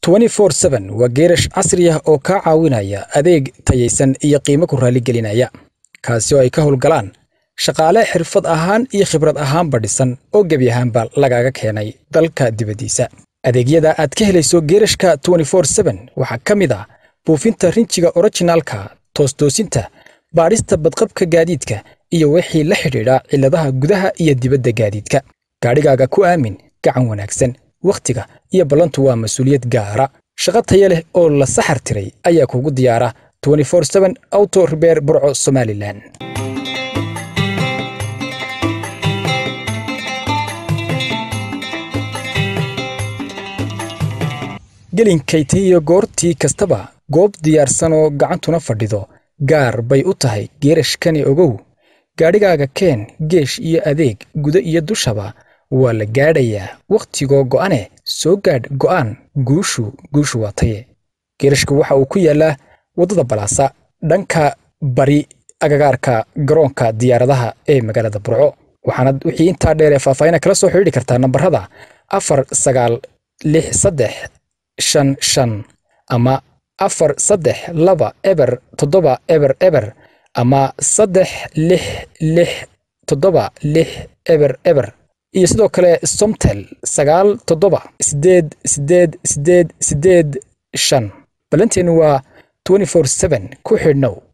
waa geerash casri ah oo kaa caawinaya adeeg tayaysan iyo qiimo ku raaligelinaya kaasi oo ay ka howlgalaan shaqaale xirfad ahaan iyo khibrad ahaanba dhisan oo gebi ahaanba lagaaga keenay dalka dibaddiisa adeegyada aad ka helayso geerashka waxaa ka mid ah buufinta rinjiga orijinaalka toostoosinta baadhista badqabka gaadiidka iyo wixii la xidhiidha cilladaha gudaha iyo dibadda gaadiidka gaadhigaaga ku aamin gacan wanaagsan wakhtiga iyo ballantu waa mas-uuliyad gaara shaqo taya leh oo la saxar tiray ayaa kugu diyaara auto ribeer burco somalilan gelinkayta iyo goortii kastaba goob diyaarsanoo gacantuna fadhido gaar bay u tahay geerashkani ogow gaadhigaaga keen geesh iyo adeeg guda iyo dushaba waa la gaadhayaa wakhtigoo go'ane soo gaadh go'aan guushu guushu waa taye geerashka waxa uu ku yaallaa waddada balaasa dhanka bari agagaarka garoonka diyaaradaha ee magaalada burco waxaana wixii intaa dheer ee faahfaahina kala soo xidhiidhi kartaa nambarada afar sagaal lix saddex shan shan ama afar saddex laba eber toddoba eber eber ama saddex lix lix toddoba lix eber eber iyo sidoo kale somtel sagaal toddoba sideed sideed sideed sideed shan ballanteenu waa ku xidhnow